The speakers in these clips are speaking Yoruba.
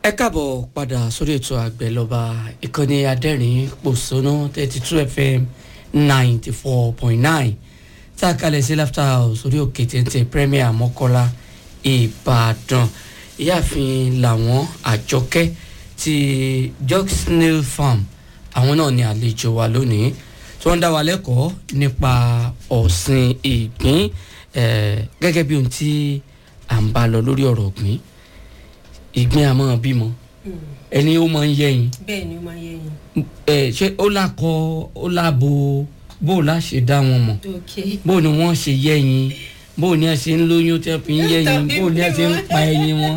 ẹ káàbọ̀ padà sórí ètò àgbẹ̀ lọ́ba ìkànnì adẹ́rìn pòṣónú thirty two fm ninety four point nine tá a kalẹ̀ sí laughter house orí òkè téńté premier mọ́kọ́lá ìbàdàn ìyáàfin làwọn àjọkẹ́ ti jog snail farm àwọn náà ni àlejò wa lónìí tí wọ́n ń dá wa lẹ́kọ̀ọ́ nípa ọ̀sìn ìgbín gẹ́gẹ́ bí ohun tí à ń bá lọ lórí ọ̀rọ̀ ọ̀gbìn ìgbín àmọ́ bímọ ẹni ó máa ń yẹyin bẹ́ẹ̀ ni ó máa ń yẹyin. ẹ ṣé ó lákọ ó lábo bó o lá ṣe dá wọn mọ̀ ok bó ni wọ́n ṣe yẹyin bó ni ẹ ṣe ń lóyún tí wọ́n fi ń yẹyin bó ni ẹ ṣe ń pa ẹyin wọn.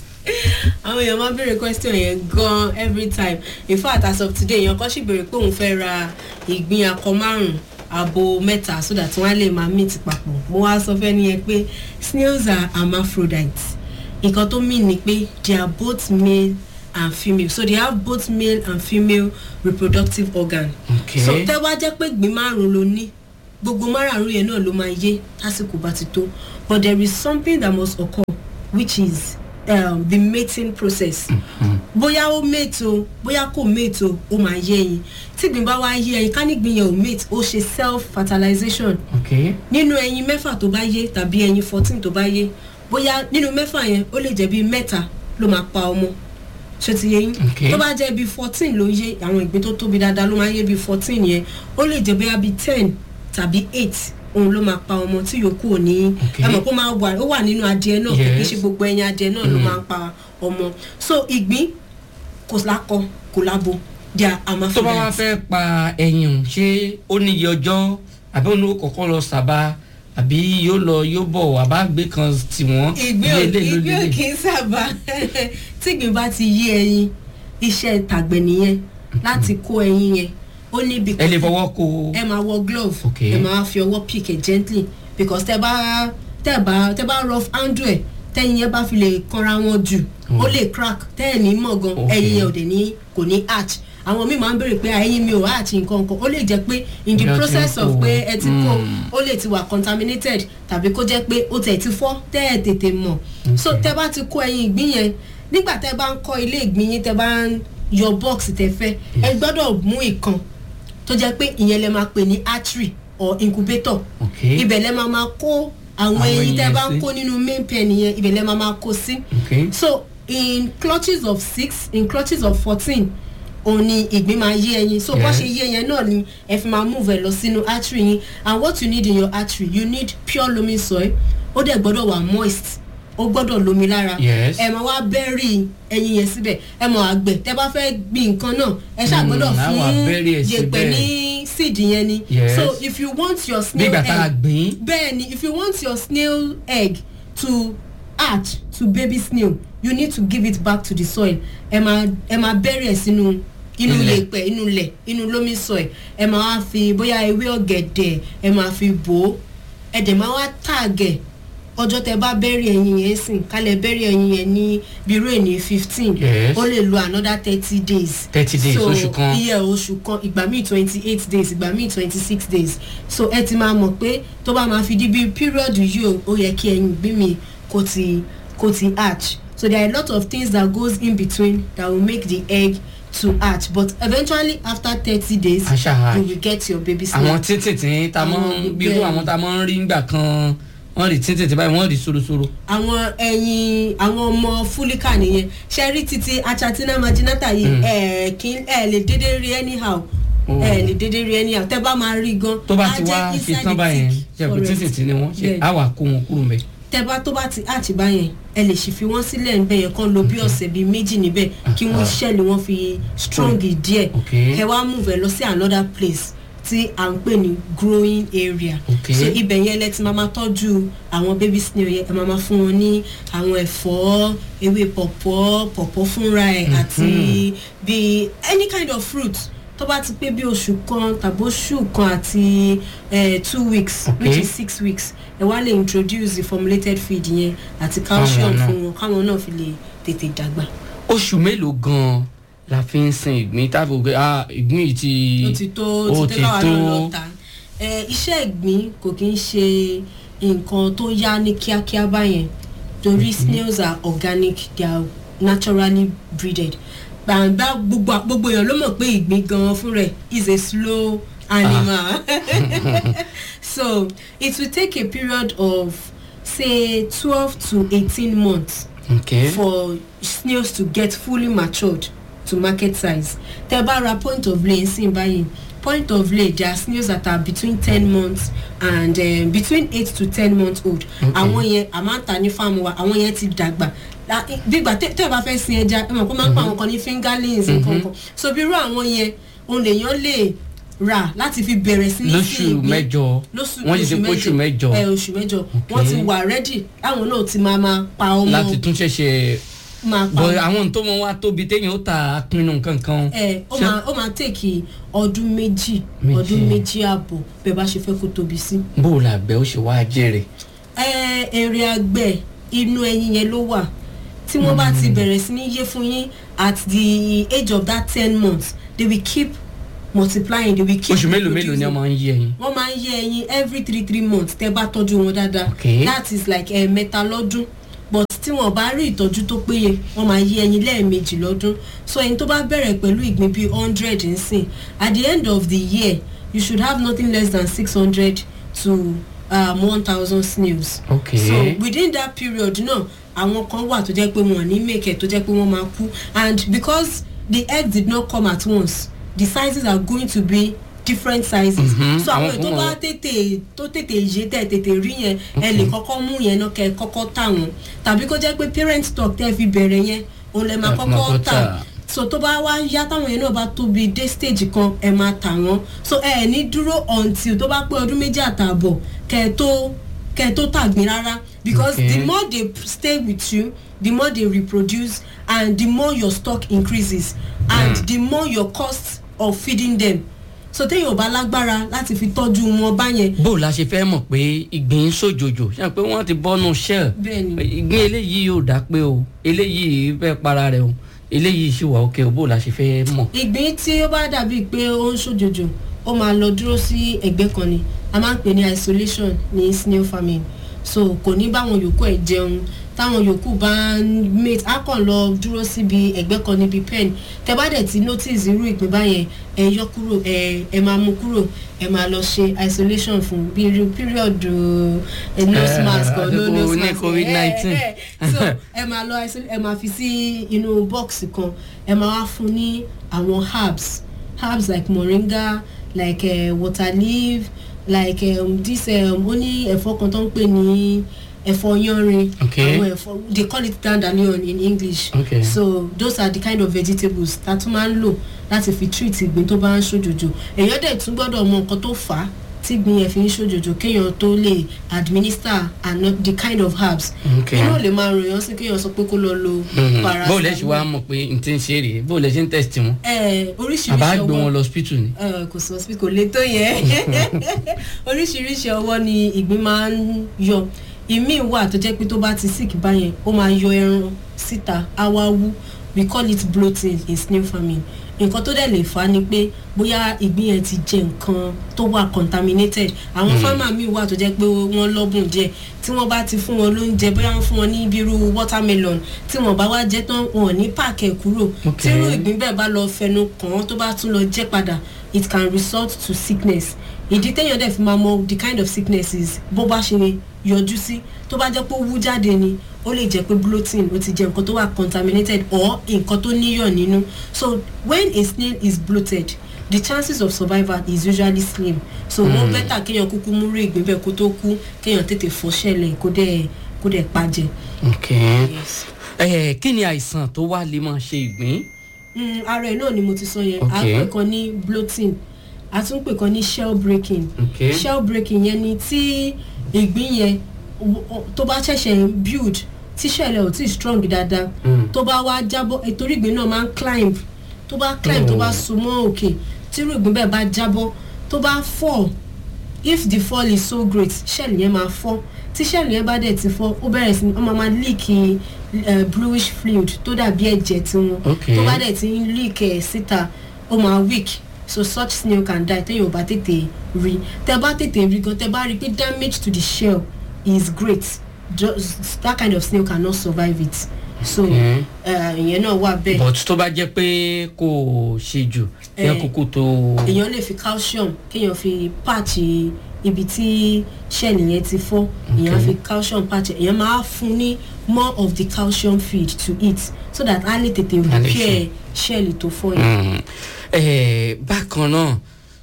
àwọn èèyàn máa ń béèrè question yẹn gan every time in fact as of today èèyàn kan sì béèrè pé òun fẹ́ ra ìgbín akọ márùn-ún abo mẹ́ta so that wọ́n á lè máa meet papọ̀ mo wá sọ fẹ́ nìyẹn pé snails are hermaphrodites nǹkan tó mean ni pé they are both male and female so they have both male and female reproductive organ Okay. so tẹ́ wá jẹ́ pé gbìn márùn ló ní gbogbo márùn yẹn náà ló máa yé lásìkò bá ti tó but there is something that must occur which is um, the mating process bóyá ó mate o bóyá kò mate o ó máa yé ẹyin tí gbìn bá wá yé ẹyin ká ní gbìn yẹn ò mate ó ṣe self fertilization ok nínú ẹyin mẹ́fà tó bá yé tàbí ẹyin fourteen tó bá yé bóyá nínú mẹ́fà yẹn ó lè jẹ́ bíi mẹ́ta ló máa pa ọmọ ṣé ti yé yín Okay. tó bá jẹ́ bíi fourteen ló yé àwọn ìgbín tó tóbi dáadáa ló máa yé bíi fourteen yẹn ó lè jẹ́ bóyá bíi ten tàbí eight òun ló máa pa ọmọ tí yòókù ò ní Okay. ẹ mọ̀ kó máa wà ó wà nínú adìẹ náà kì í Yes. ṣe gbogbo ẹyin adìẹ náà ló máa ń pa ọmọ so ìgbín kò lákọ kò lábo they are tó bá wá hermaphrodites. fẹ́ pa ẹyin o ṣé ó níye ọjọ́ àbí òun ló kọ́kọ́ lọ sábà àbí yóò lọ yóò bọ̀ àbá gbé kan tì wọ́n ìgbín ò lélẹ̀ ló ìgbín ò lélẹ̀. kì í sábà tí ìgbín bá ti yí ẹyin iṣẹ́ tàgbẹ̀ nìyẹn láti kó ẹyin yẹn ó níbi ẹ lè fọwọ́ kó o. ẹ máa wọ glove Okay. ẹ máa fi ọwọ́ pick ẹ gently because tẹ bá tẹ bá tẹ bá rough handle ẹ tẹyin yẹn bá fi lè kanra wọn jù ó lè crack tẹyìn ní mọ̀ gan Okay. ẹyin yẹn ò dẹ̀ ní kò ní arch àwọn míì máa ń béèrè pé ẹyin mi ò arch nǹkan kan ó lè jẹ́ pé in the Bí a ti ń process of kó. pé ẹ ti kó Mm. ó lè ti wà contaminated tàbí kó jẹ́ pé ó tẹ̀ ti fọ́ tẹ́ ẹ̀ tètè mọ̀ so tẹ́ bá ti kó ẹyin ìgbín yẹn nígbà tẹ́ bá ń kọ́ ilé ìgbín yín tẹ́ bá ń yọ bọ́ọ̀sì tẹ́ fẹ́ ẹ gbọ́dọ̀ mú ìkan tó jẹ́ pé ìyẹn lẹ máa pè ní artery or incubator Okay. ibẹ̀ lẹ máa máa kó àwọn Àwọn ẹyin ẹyin tẹ́ yẹn bá ń sí. kó nínú main pen yẹn ibẹ̀ lẹ máa máa kó sí Okay. so in clutches of six in clutches of fourteen òun ni ìgbín máa yé ẹyin so bó Yes. ṣe yé yẹn náà ni ẹ fi máa move ẹ lọ sínú artery yín and what you need in your artery you need pure loamy soil ó dẹ̀ gbọ́dọ̀ wà moist ó gbọ́dọ̀ lomi lára Yes. ẹ máa wá bẹ́rì ẹyin yẹn síbẹ̀ ẹ mọ̀ àgbẹ̀ tẹ bá fẹ́ gbin nǹkan náà ẹ ṣáà Mm, gbọ́dọ̀ á wá fún bury ẹ̀ yèpẹ̀ síbẹ̀. ní seed yẹn ni Yes. so if you want your bí snail ìgbà tá a egg gbìn. bẹ́ẹ̀ ni if you want your snail egg to hatch to baby snail you need to give it back to the soil ẹ máa ẹ máa bẹ́rẹ̀ ẹ̀ sínú inú Ilẹ̀. yèèpẹ̀ inú ilẹ̀ inú loamy soil ẹ máa wá fi bóyá ewé ọ̀gẹ̀dẹ̀ ẹ máa fi bò ó ẹ dẹ̀ máa wá tààgẹ̀ ọjọ́ tẹ bá bẹ́rẹ̀ ẹyin yẹn sìn kálẹ̀ bẹ́rẹ̀ ẹyin yẹn ní bírò ní fifteen Yes. ó lè lo another thirty days 30 days, so oṣù kan. iye oṣù kan ìgbà míì twenty eight days ìgbà míì twenty six days so ẹ ti máa mọ̀ pé tó bá máa fi di bí period yìí o ó yẹ kí ẹyin gbé mi kó ti kó ti hatch so there are a lot of things that goes in between that will make the egg to hatch but eventually after thirty days A ṣá hatch. you will get your baby snail. àwọn tíntìntín tá a máa ń Àwọn bí irú bẹ́ẹ̀. àwọn tá a máa ń rí ńgbà kan wọ́n rí tíntìntín báyìí wọ́n rí sorosoro. àwọn ẹyin àwọn ọmọ fúlíkà nìyẹn ṣe rí títí achatina marginata yìí Mm. ẹ kí ẹ lè dédé rí anyhow Oh. ẹ lè dédé rí anyhow tẹ bá máa rí gan tó bá á ti jẹ́ wá inside ṣe tán the báyẹn thick ṣe pé forest. tíntìntín ni wọ́n ṣe Bẹ́ẹ̀. á wà kó wọn kúrò mẹ́. tẹ bá tó bá ti àti báyẹn ẹ lè sì fi wọn sílẹ̀ níbẹ̀ yẹn kán lo bí ọ̀sẹ̀ bíi méjì níbẹ̀ kí wọ́n ṣẹ̀lẹ̀ wọn fi strong díẹ̀ Okay. kẹ wá move ẹ lọ sí another place tí à ń pè ní growing area Okay. so ibẹ̀ yẹn lẹ ti máa ma tọ́jú àwọn baby snail yẹn ẹ máa ma fún wọn ní àwọn ẹ̀fọ́ ewé pọ̀pọ́ pọ̀pọ́ fúnra ẹ̀ àti bíi any kind of fruit tó bá ti pé bí oṣù kan tàbí oṣù kan àti eh, two weeks Okay. which is six weeks ẹ wá lè introduce the formulated feed yẹn àti calcium Fáwọn náà. fún wọn káwọn náà fi lè tètè dàgbà. oṣù mélòó gan-an la fi ń sin ìgbín tábìlì òkè ah ìgbín yìí ti ó ti tó ó ó ti ti tẹ́ káwa tó. náà lọ tà ẹ iṣẹ́ ìgbín kò kí ń ṣe nǹkan tó yá ní kíákíá báyẹn torí snails are organic they are naturally breeded gbàǹgbà gbogbo gbogbo èèyàn ló mọ̀ pé ìgbín gan fún rẹ̀ is a slow animal so it will take a period of say twelve to eighteen months okay. for snails to get fully matured to market size tẹ bá ra point of lay nsìn báyìí point of lay there are snails that are between ten months and um, between eight to ten months old Okay. àwọn yẹn a máa ń ta ní fáàmù wa àwọn yẹn ti dàgbà La- gbígbà tẹ tẹ bá fẹ́ sin ẹja ẹ mọ̀ kó máa ń pa àwọn kan ní fingerlings nǹkan kan so bí irú àwọn yẹn òun lèèyàn lè rà láti fi bẹ̀rẹ̀ sí ní lóṣù ìgbín mẹ́jọ lóṣù wọ́n ti ṣe kóṣù mẹ́jọ ẹ oṣù mẹ́jọ wọ́n ti wà rẹ́dì àwọn náà ti máa máa pa ọmọ láti tún ṣẹ̀ṣẹ̀ máa pa bọ̀ àwọn tó mọ wá tóbi téèyàn ó ta pinnu nǹkan kan. ẹ ó Ṣé- máa ó máa tèkì ọdún méjì Méjì. ọdún méjì ààbọ̀ bẹ́ẹ̀ bá ṣe fẹ́ kó tóbi sí. bó o là bẹ́ ó ṣe wá jèrè. ẹ èrè àgbẹ̀ inú ẹyin yẹn ló wà tí wọ́n bá ti bẹ̀rẹ̀ sí ní yé fún yín at the age of that ten months they will keep multiplying they will keep oṣù mélòó mélòó ni wọ́n máa ń yé ẹyin. wọ́n máa ń yé ẹyin every three three months tẹ́ bá tọ́jú wọn dáadáa Okay. that is like ẹ̀ẹ̀mẹta lọ́dún but tí wọ́n bá rí ìtọ́jú tó péye wọ́n máa yé ẹyin lẹ́ẹ̀mejì lọ́dún so ẹyin tó bá bẹ̀rẹ̀ pẹ̀lú ìgbín bíi hundred nsìn at the end of the year you should have nothing less than six hundred to um, one thousand snails. Okay. so within that period náà àwọn kan wà tó jẹ́ pé wọ́n ní make it tó jẹ́ pé wọ́n máa kú and because the egg did not come at once the sizes are going to be different sizes. Mhm, so àwọn àwọn èyí tó kan bá wà- tètè tó tètè yé tẹ̀ tètè rí yẹn ẹ lè kọ́kọ́ mú yẹn náà kẹ́ ẹ kọ́kọ́ tà wọ́n tàbí kó jẹ́ pé parent stock tẹ́ fi bẹ̀rẹ̀ yẹn òun lè máa Ẹ máa kọ́kọ́ kọ́ tà tà. so tó bá wá yá táwọn yẹn náà bá tóbi dé stage kan ẹ máa tà wọ́n so ẹ ní dúró until tó bá pé ọdún méjì àtààbọ̀ kẹ́ ẹ tó kẹ́ ẹ tó tàgbín rárá because Okay. the more they stay with you the more they reproduce and the more your stock increases and Mm. the more your cost of feeding them so téèyàn ò bá lágbára láti fi tọ́jú wọn báyẹn bó o la ṣe fẹ́ mọ̀ pé ìgbín ń ṣòjòjò ṣe pé wọ́n ti bọ́nu shell bẹ́ẹ̀ni ìgbín eléyìí yóò dá pé o eléyìí fẹ́ para rẹ̀ o eléyìí ṣì wà òkè o bó o la ṣe fẹ́ mọ̀. ìgbín tí ó bá dàbí pé ó ń ṣòjòjò ó máa lọ dúró sí ẹgbẹ́ kan ni a máa ń pè ní isolation ní snail farming so kò ní báwọn yòókù ẹ̀ jẹun táwọn yòókù bá ń mate á kàn lọ dúró síbi ẹgbẹ́ kan níbi pen tẹ bá dẹ̀ ti notice irú ìpín báyẹn ẹ yọ kúrò ẹ ẹ máa mú kúrò ẹ máa lọ ṣe isolation fún bí irú period ẹ nose Eh, mask or no àsìkò nose ní mask COVID-19. ẹ ẹ ẹ so ẹ máa lọ isolate ẹ máa fi sí inú box kan ẹ máa wá fún ní àwọn herbs herbs like moringa like uh, water leaf like um, this um, ó ní ẹ̀fọ́ kan tó ń pè ní ẹ̀fọ́ yanrin Okay. àwọn ẹ̀fọ́ they call it dandelion in english Okay. so those are the kind of vegetables tá a tún máa ń lò láti fi treat ìgbín tó bá ń ṣòjòjò èèyàn dẹ̀ tún gbọ́dọ̀ mọ nǹkan tó fà á tí ìgbín yẹn fi ń ṣòjòjò kéèyàn tó lè administer and not the kind of herbs Okay. inú ò lè máa ròyìn sí kéèyàn sọ pé kó lọ lo Mhm. paracetamol bó o lẹ ṣe wá mọ̀ pé n ti ń ṣe rèé bó o lẹ ṣe ń test wọn ẹ oríṣiríṣi àbá ọwọ́ gbé wọn lọ hospital ni. ẹ, kò sọ sí kò lè tó yẹ oríṣiríṣi ọwọ́ ni ìgbín máa ń yọ ìmíì wà tó jẹ́ pé tó bá ti sick báyẹn ó máa yọ ẹran síta á wá wú we call it bloating in snail farming nǹkan tó dẹ̀ lè fà á ni pé bóyá ìgbín yẹn ti jẹ nǹkan tó wà contaminated àwọn fámà míì wà tó jẹ́ pé wọ́n lọ́bùn díẹ̀ tí wọ́n bá ti fún wọn lóúnjẹ bóyá wọ́n fún wọn ní bírú watermelon tí wọ́n bá wá jẹ́ tán wọn ò ní pààkì ẹ̀ kúrò Ok. tí irú ìgbín bẹ́ẹ̀ bá lọ fẹnu kàn án tó bá tún lọ jẹ́ padà it can result to sickness ìdí téèyàn dẹ̀ fi máa mọ the kind of sicknesses bó bá ṣe yọjú sí tó bá jẹ́ pé ó wú jáde ni ó lè jẹ́ pé bloating ó ti jẹ́ nǹkan tó wà contaminated or nǹkan tó níyọ̀ nínú so when a snail is bloated the chances of survival is usually slim so wọ́n Hmm. bẹ́tà kéèyàn kúkú múrú ìgbín bẹ́ẹ̀ kó tó kú kéèyàn tètè fọ́ṣẹ́lẹ̀ kó dẹ̀ kó dẹ̀ pàjẹ́. ok ẹ kí ni àìsàn tó wá lè máa ṣe ìgbín. Mm, ara ẹ̀ náà ni mo ti sọ yẹn a Okay. pè kan ní bloating a tún pè kan ní shell breaking ok shell breaking yẹn ni tí ìgbín yẹn w- o- tó bá ṣẹ̀ṣẹ̀ ń build tí shell ẹ̀ ò tí strong dáadáa Mm. tó bá wá jábọ́ ètòrí ìgbín náà máa ń climb tó bá climb tó bá Oh. so mọ́ òkè tí irú ìgbín bẹ́ẹ̀ bá jábọ́ tó bá fall if the fall is so great shell yẹn máa fọ́ tí shell yẹn bá dẹ̀ ti fọ́ ó bẹ̀rẹ̀ sí ní ó máa máa leak uh, bluish fluid tó dàbí ẹ̀jẹ̀ tiwọn Okay. tó bá dẹ̀ ti ń leak ẹ̀ síta ó máa weak so such snail can die téèyàn ò bá tètè rí tẹ bá tètè rí gan tẹ bá rí pé damage to the shell is great just that kind of snail cannot survive it so Okay. eh, ìyẹn náà wà bẹ́ẹ̀ but tó bá jẹ́ pé kò ṣe jù yẹn Eh. kúkú tó. èèyàn lè fi calcium kéèyàn fi patch ibi tí ṣẹ́ẹ̀lì yẹn ti fọ́ èèyàn á fi calcium patch èèyàn máa fún ní more of the calcium feed to eat so that á lè tètè Á lè repair ṣẹ́ẹ̀lì tó fọ́ yẹn. Mm. Eh, bákan náà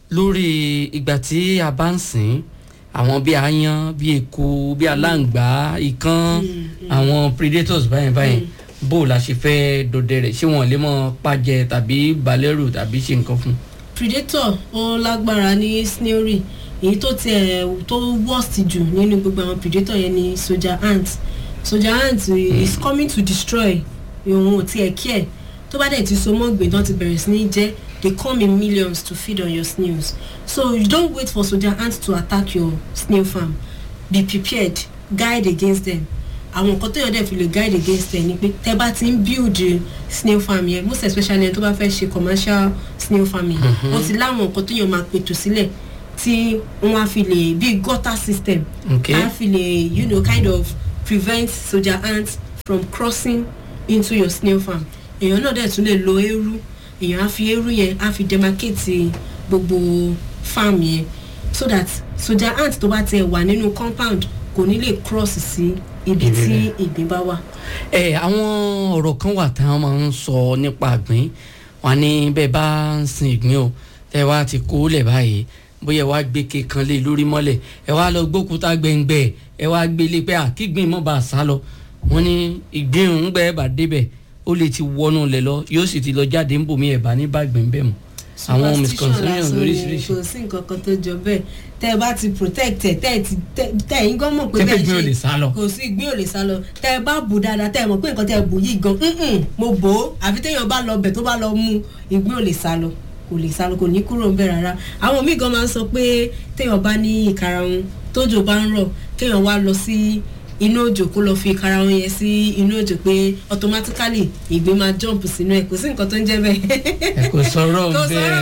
lórí ìgbà tí a bá ń sìn àwọn bíi aáyán bíi eku bíi aláǹgbá ikán àwọn predators báyìí báyìí bó la ṣe fẹ́ dọdẹ rẹ̀ ṣé wọn lè mọ pàjẹ tàbí balẹ̀rù tàbí ṣe nǹkan fún. predator ó lágbára ní snailry èyí tó tiẹ̀ tó worst jù nínú gbogbo àwọn predator yẹn ni soldier ant soldier ant is coming to destroy òun ò tiẹ̀ care tó bá dẹ̀ ti so mọ́ gbè tán ti bẹ̀rẹ̀ sí ní jẹ́ they come in millions to feed on your snails so you don't wait for soldier ant to attack your snail farm be prepared guide against them àwọn nǹkan tó yàn dẹ̀ fi lè guide against ẹ̀ ni pé tẹ́ bá ti ń build snail farm yẹn most especially ẹni tó bá fẹ́ ṣe commercial snail farming ó ti láwọn nǹkan tó yàn máa pètò sílẹ̀ tí wọ́n á fi lè bí gutter system Okay. á fi lè you know kind of prevent soldier ants from crossing into your snail farm èèyàn náà dẹ̀ tún lè lo eérú èèyàn á fi eérú yẹn á fi demarcate gbogbo farm yẹn so that soldier ant tó bá tiẹ̀ wà nínú compound kò ní lè cross sí ibi Ibi tí bẹ́ẹ̀. ìgbín bá wà. ẹ àwọn ọ̀rọ̀ kan wà táwọn máa ń sọ nípa àgbín wọn ní bẹ́ẹ̀ bá ń sin ìgbín o tẹ́ wá ti kó lẹ̀ báyìí bóyá ẹ wá gbé kékan lé lórí mọ́lẹ̀ ẹ wá lọ gbókúta gbẹ̀ngbẹ̀ ẹ wá gbé lé pé àkígbìn mọ́ bá a sá lọ wọn ní ìgbín òun gbẹ́ bá débẹ̀ ó lè ti wọnú lẹ̀ lọ yóò sì ti lọ jáde ń bòmí ẹ̀ bá ní bá gbìn bẹ́ẹ̀ mọ́ àwọn Superstition misconception lásán ni, lóríṣiríṣi kò sí nǹkan kan tó jọ bẹ́ẹ̀ tẹ́ ẹ bá ti protect ẹ̀ tẹ́ ẹ ti tẹ́ tẹ́ ẹ̀yin gan mọ̀ pé Tẹ́ pé bẹ́ẹ̀ ìgbín ò lè sá lọ. kò sí ìgbín ò lè sá lọ tẹ́ ẹ bá bù dáadáa tẹ́ ẹ mọ̀ pé nǹkan tẹ́ ẹ bù yìí gan "Mm-mm, mo bò ó àfi téèyàn bá lọ bẹ̀ tó bá lọ mú ìgbín ò lè sá lọ kò lè sá lọ kò ní kúrò ń bẹ̀ rárá àwọn míì gan máa ń sọ pé téèyàn bá ní ìkarahun tójò bá ń rọ̀ kéèyàn wá lọ sí inú òjò kó lọ fi ìkarahun yẹn sí inú òjò pé automatically ìgbín máa jump sínú ẹ̀ kò sí nǹkan tó ń jẹ́ bẹ́ẹ̀. ẹ kò sọ̀rọ̀ Kò sọ̀rọ̀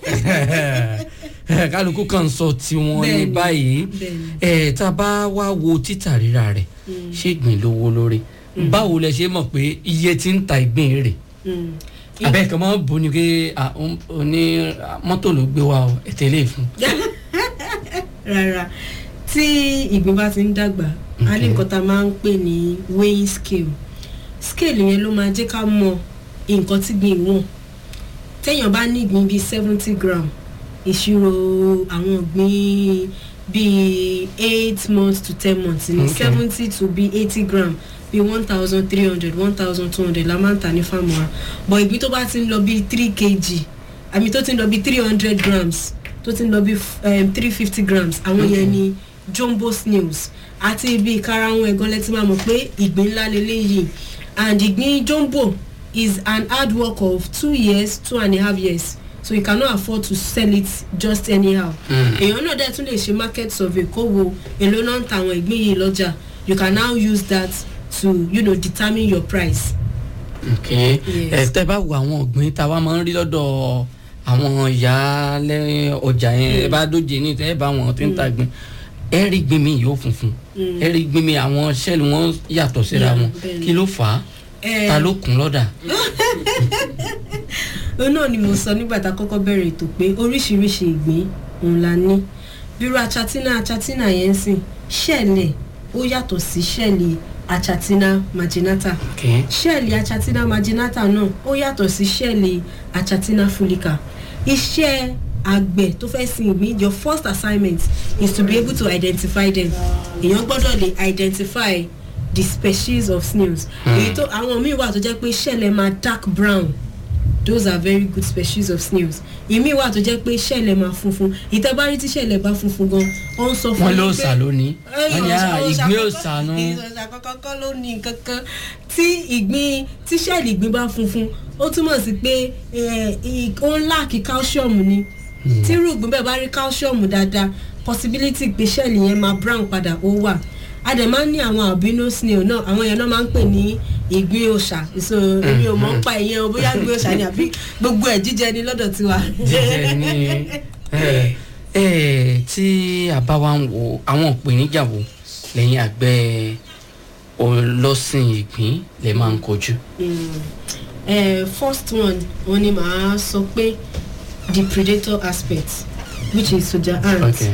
bẹ́ẹ̀ kálukú kan sọ tiwọn ní Bẹ́ẹ̀ni, báyìí bẹ́ẹ̀ni. ẹ tá a bá wá wo títà rírà rẹ̀ ṣé ìgbín lówó lórí báwo lẹ ṣe mọ̀ pé iye tí ń ta ìgbín rẹ̀ Mm. abẹ́ kan máa ń bu ni pé ah, ó- ó ní ah, mọ́tò ló gbé wa o ẹ̀ tẹ́lẹ̀ fún rárá tí ìgbín bá ti ń dàgbà a ní Okay. nǹkan tá a máa ń pè ní weighing scale scale yẹn ló máa jẹ́ ká mọ nǹkan tí gbìn wọ̀n téèyàn bá ní ìgbín bíi seventy gram ìṣirò àwọn ìgbín bíi eight months to ten months ní Okay. seventy to bíi eighty gram bíi one thousand three hundred one thousand two hundred la máa ń tà ní fáàmù wa but ìgbín tó bá ti ń lọ bíi three kg àmì tó ti ń lọ bíi three hundred grams tó ti ń lọ bíi three fifty grams àwọn yẹn ni jumbo snails àti ibi ìkarahun ẹ̀gán lẹ́tí máa mọ̀ pé ìgbín ńlá leléyìí and ìgbín jumbo is an hard work of two years two and a half years so you cannot afford to sell it just anyhow. èèyàn náà dẹ̀ tún lè ṣe market survey kó wo èló náà ń ta àwọn ìgbín yìí lọ́jà you can now use that to you know, determine your price. ok ẹ Yes. tẹ́ bá wo àwọn ọ̀gbìn tá a wá máa ń rí lọ́dọ̀ àwọn ìyá lẹ́yìn ọjà yẹn ẹ bá dóje ní ẹ bá wọn tó ń ta gbìn ẹ rí gbìn mi yóò funfun ẹ rí gbìn mi àwọn sẹ́ẹ̀lì wọn yàtọ̀ síra Yeah, wọn bẹ́ẹ̀ni. kí ló fà á Eh, ta ló kún lọ́dà. òun náà ni mo sọ nígbà tá a kọ́kọ́ bẹ̀rẹ̀ ètò pé oríṣiríṣi ìgbín òun la ní bírú achatina achatina yẹn ń sìn ṣẹ́ẹ̀lẹ̀ ó yàtọ̀ sí ṣẹ́ẹ̀lì achatina marginata Okay. ṣẹ́ẹ̀lì achatina marginata náà ó yàtọ̀ sí ṣẹ́ẹ̀lì achatina fulica iṣẹ́ àgbẹ̀ tó fẹ́ sin ìgbín your first assignment is to be able to identify them èèyàn gbọ́dọ̀ lè identify the species of snails èyí tó àwọn míì wà tó jẹ́ pé ṣẹ́ẹ̀lẹ̀ máa dark brown those are very good species of snails ìmíì wà tó jẹ́ pé ṣẹ́ẹ̀lẹ̀ máa funfun ìtẹ́bárí tí ṣẹ́ẹ̀lẹ̀ bá funfun gan ó ń sọ fún wọ́n yín ló pé- sà lónìí wọ́n ní ah, ìgbín ò sànú. ìṣòṣà kọ́kọ́ ló ní nǹkan kan tí ìgbín tí ṣẹ́ẹ̀lì ìgbín bá funfun ó túmọ̀ sí pé eh, i- ó ń láàkì calcium ni tí irú ìgbín bẹ́ẹ̀ bá rí calcium dáadáa possibility pé ṣẹ́ẹ̀lì yẹn máa brown padà ó wà a dẹ̀ máa ń ní àwọn albino snail náà àwọn yẹn náà máa ń pè ní ìgbín òòṣà so èmi ò mọ̀ ń pa ìyẹn o bóyá ìgbín òòṣà ni àbí gbogbo ẹ̀ jíjẹ ni lọ́dọ̀ tiwa. jíjẹ ní ẹ ẹ tí a bá wá ń wo àwọn ìpèníjà wo lẹ́yìn àgbẹ̀ ọlọ́sìn ìgbín lè máa ń kojú. Mm. Eh, first one wọn ni màá sọ pé the predator aspect which is soldier ant Okay.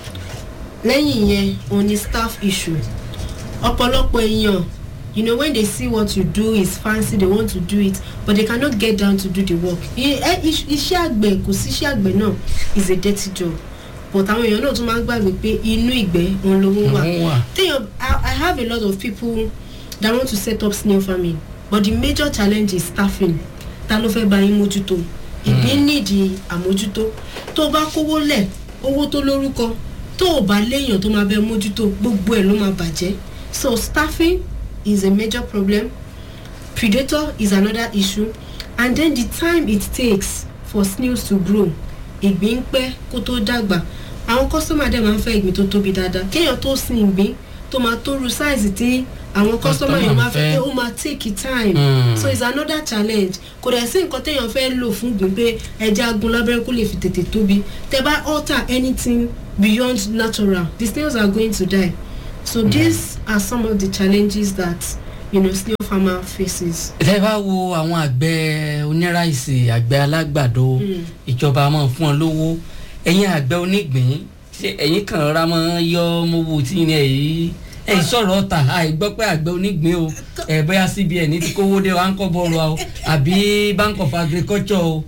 lẹ́yìn yẹn òun ni staff issue ọ̀pọ̀lọpọ̀ èèyàn you know when they see what you do is fancy they want to do it but they cannot get down to do the work I- eh, iṣ- iṣẹ́ àgbẹ̀ kò sí iṣẹ́ àgbẹ̀ náà is a dirty job but àwọn èèyàn náà tún máa ń gbàgbé pé inú ìgbẹ́ òun lówó wà Òun wà. téèyàn I, i have a lot of people that want to set up snail farming but the major challenge is staffing ta ló fẹ́ bá yín mójútó ìgbín nídìí àmójútó tó o bá kówó lẹ̀ owó tó lórúkọ tó o bá léèyàn tó máa bẹ mójútó gbogbo ẹ̀ ló máa bàjẹ́ so staffing is a major problem predator is another issue and then the time it takes for snails to grow ìgbín pẹ́ kó tó dàgbà àwọn kọ́sọ́mà dẹ̀ máa ń fẹ́ ìgbín tó tóbi dáadáa kéèyàn tó sin ìgbín tó máa tó ru sáìsì tí àwọn kọ́sọ́mà Customer yẹn máa fẹ́ fẹ́. pé ó máa take time Mm. so it's another challenge kò dẹ̀ sí nǹkan téèyàn fẹ́ lò fún ìgbín pé ẹja agun lábẹ́rẹ́ kó lè fi tètè tóbi tẹ bá alter anything beyond natural the snails are going to die so mm. these are some of the challenges that you know snail farmer faces. tẹ́ bá wo àwọn àgbẹ̀ oníráìsì àgbẹ̀ alágbàdo Mm. ìjọba máa fún ọ lówó ẹ̀yin àgbẹ̀ onígbìn ṣé ẹ̀yin kan rárá máa yọ mowó tí ní ẹ̀yìn ẹ̀yìn sọ̀rọ̀ ọ̀tà àìgbọ́ pé àgbẹ̀ onígbìn o ẹ̀ bóyá cbn ti kówó dé wa ń kọ́ bọ́ọ̀lù wa o àbí bank of agriculture o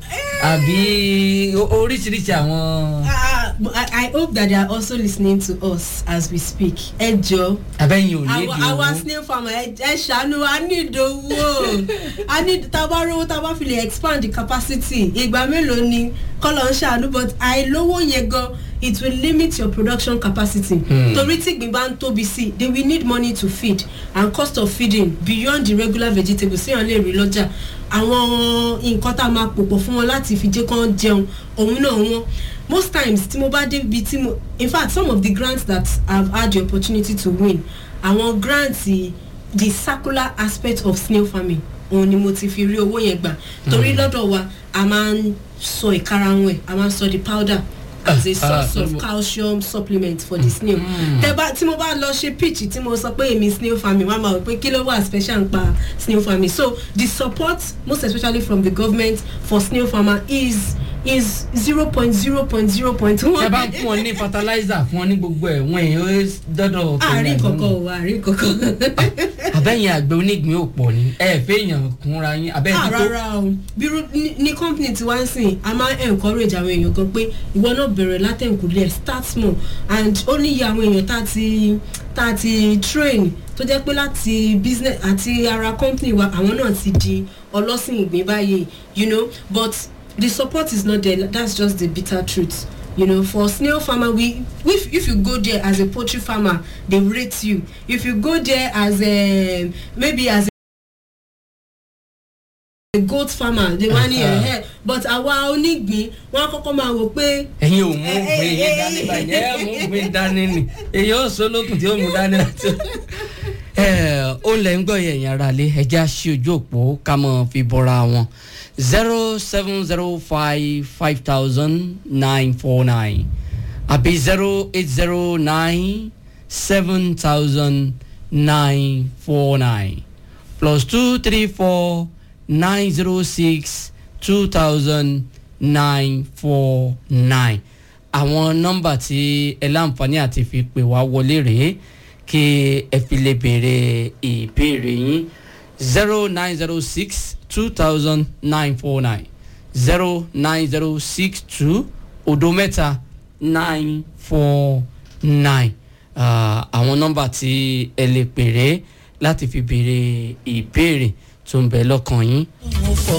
àbí o- oríṣiríṣi àwọn Uh, I, I hope that they are also listening to us as we speak. ẹ jọ abẹ́yìn ò ní our èdè our owó snail farmer ẹ ẹ ṣàánú wa ní ìdòwò a ní tábà rówó tábà fi lè expand the capacity ìgbà mélòó ni kọ́lọ̀ ń ṣàánú but àìlówó yẹn gan it will limit your production capacity. Hmm. torí tí ìgbín bá ń tóbi sí they will need money to feed and cost of feeding beyond the regular vegetables síyàn lè rí lọ́jà àwọn nǹkan tá a máa pòpọ̀ fún wọn láti fi jẹ́ kán jẹun òun náà wọ́n most times tí mo bá débi tí mo in fact some of the grants that i've had the opportunity to win àwọn grants eh, the circular aspect of snail farming òun ni mo ti fi rí owó yẹn gbà torí lọ́dọ̀ wa a máa ń sọ ìkarahun ẹ̀ a máa ń sọ the powder as a Ah, source of ah, calcium supplement for the snail tẹ bá tí mo bá lọ ṣe pitch tí mo sọ pé èmi snail farming wọn máa wọ pé kí ló wà special ń pa snail farming so the support most especially from the government for snail farmer is is zero point zero point zero point ẹ one. bá ń fún ọ ní fertilizer fún ọ ní gbogbo ẹ̀ wọ́n èèyàn ó dọ́dọ̀ àárín kankan o àárín kankan. abẹ́yìn àgbẹ̀ onígbìn ò pọ̀ ni ẹ fẹ́ èèyàn kúnra yín abẹ́yìn ah tó rárá o bírú ní ní company tí wá ń sìn a máa ń encourage àwọn èèyàn gan pé ìwọ náà bẹ̀rẹ̀ látẹ̀kùlẹ̀ start small and ó ní iye àwọn èèyàn tá a ti tá a ti train tó jẹ́ pé láti business àti ara company wa àwọn náà ti di ọlọ́sìn ìgbín báyìí you know but the support is not there that's just the bitter truth you know for snail farmer we if if you go there as a poultry farmer they rate you if you go there as a maybe as a goat farmer they wá ní ẹ̀hẹ́ but àwa onígbín wọn á kọ́kọ́ máa wò pé ẹ̀yin ò mú Eh, ògbìn yín eh, dání eh, báyìí ẹ mú ògbìn dání ni èyí ó sọ lókun tí ó mú dání láti. ẹ ó lẹ̀ ń gbọ́ yẹn ẹ̀yìn ara lé ẹja sí ojú òpó ká mọ̀ fi bọ́ra wọn zero seven zero five five thousand nine four nine àbí zero eight zero nine seven thousand nine four nine plus two three four nine zero six two thousand nine four nine àwọn nọ́mbà tí ẹ láǹfààní àti fi pè wá wọlé rèé kí ẹ fi lè béèrè ìbéèrè yín zero nine zero six two thousand nine four nine zero nine zero six two odo mẹ́ta nine four nine àwọn nọ́mbà tí ẹ lè pèrè láti fi béèrè ìbéèrè tó ń bẹ lọ́kàn yín.